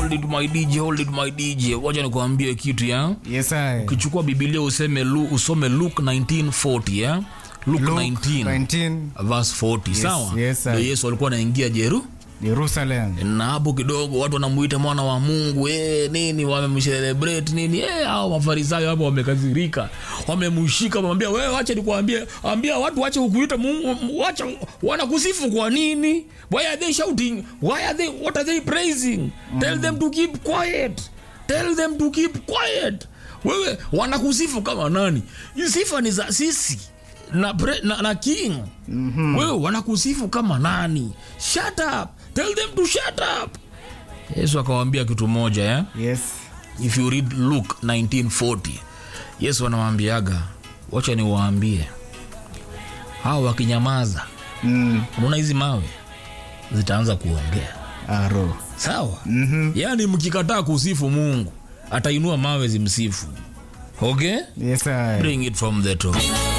hold it my dj hold it my dj wacha nikuambie kitu ya Yes, I. ukichukua bibilia useme Lu, usome luke 1940 ya luke, Luke 19 19, verse 40 sawa yes, Ndio I. yesu alikuwa anaingia jeru Jerusalem. na hapo kidogo watu wanamuita mwana wa mungu eh, nini wamemcelebrate nini eh, hao mafarisayo hapo wamekazirika wamemshika wamwambia wewe wacha nikuambie ambia watu wache kukuita mungu wacha wanakusifu kwa nini why are they shouting why are they what are they praising tell them to keep quiet tell them to keep quiet wewe wanakusifu kama nani Hii sifa ni za sisi na, pre, na, na king mm-hmm. wewe wanakusifu kama nani shut up tell them to shut up yesu akawambia kitu moja ya Yes. if you read luke 1940 yesu anawambiaga wacha niwaambie hawa wakinyamaza Mm. unaona hizi mawe zitaanza kuongea Aro. sawa mm-hmm. yaani mkikataa kusifu mungu atainua mawe zimsifu okay Yes, I. bring it from the top